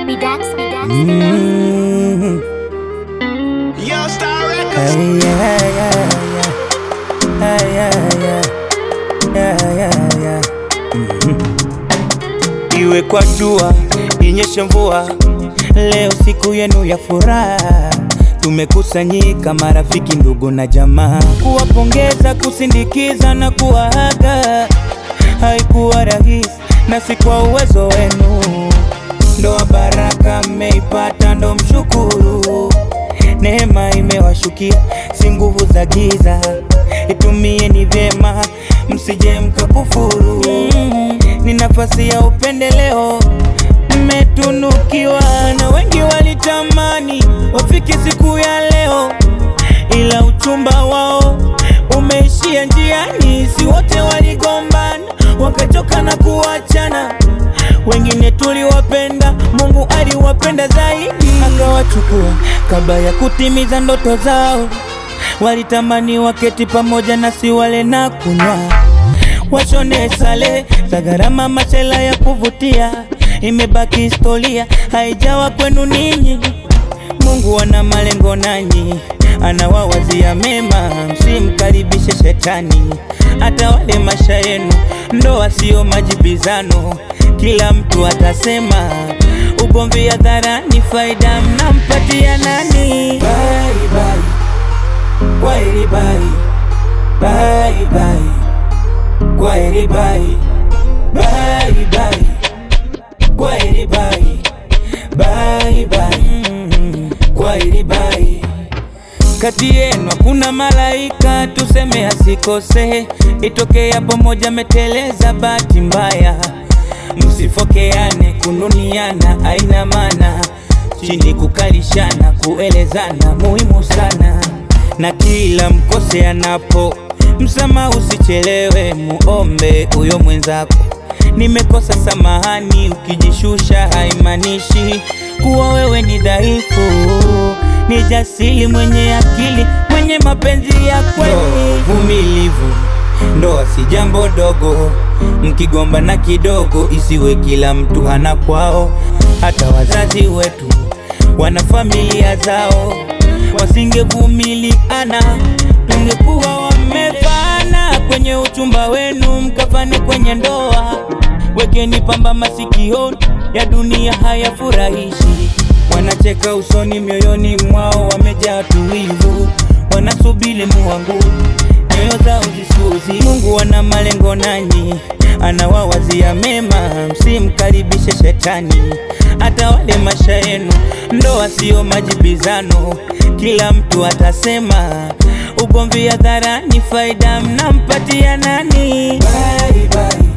be dax, be dax. Mm. Yo, Star Records. Hey, yeah, yeah, yeah. Hey, yeah, yeah. Yeah, yeah, yeah. Mhm. Iwe kwa jua, inyeshe mvua, leo siku yenu ya furaha. Tumekusanyika marafiki, ndugu na jamaa, kuwapongeza, kusindikiza na kuwaaga. Haikuwa rahisi na si kwa uwezo wenu, ndoa baraka mmeipata, ndo mshukuru. Neema imewashukia, si nguvu za giza. Itumieni vyema, msije mkakufuru. Ni nafasi ya upendeleo, mmetunukiwa na wengi walitamani wafike siku ya leo, ila uchumba wao umeishia njiani. Si wote waligombana wakachoka na kuachana, wengine tuliwapenda, Mungu aliwapenda zaidi, akawachukua kabla ya kutimiza ndoto zao. Walitamani waketi pamoja nasi wale na kunywa, washone sale za gharama, machela ya kuvutia. Imebaki historia, haijawa kwenu ninyi. Mungu ana malengo nanyi, anawawazia mema, msimkaribishe shetani atawale maisha yenu. Ndoa sio majibizano, kila mtu atasema. Ugomvi hadharani, faida mnampatia nani? Bye, bye. Kwaheri bye. Bye, bye. Kwaheri bye. Bye, bye. Kwaheri bye. Bye, bye. Kwaheri bye. Kati yenu hakuna malaika, tuseme asikose. Itokea pamoja meteleza, bahati mbaya. Msifokeane, kununiana aina maana, chini kukalishana, kuelezana muhimu sana, na kila mkose anapo msamaha, usichelewe, muombe huyo mwenzako. Nimekosa samahani, ukijishusha haimaanishi kuwa wewe ni dhaifu. Ni jasiri, mwenye akili, mwenye mapenzi ya kweli, vumilivu. Ndoa si jambo dogo, mkigomba na kidogo, isiwe kila mtu hana kwao. Hata wazazi wetu wana familia zao, wasingevumiliana tungekuwa wamefana. Kwenye uchumba wenu mkafane kwenye ndoa, wekeni pamba masikioni, ya dunia hayafurahishi. Wanacheka usoni, mioyoni mwao wamejaa tuwivu, wanasubiri muangu nyoyo zao zisuzi. Mungu ana malengo nanyi, anawawazia mema, msimkaribishe shetani atawale maisha yenu. Ndoa sio majibizano, kila mtu atasema. Ugomvi hadharani, faida mnampatia nani? Bye, bye.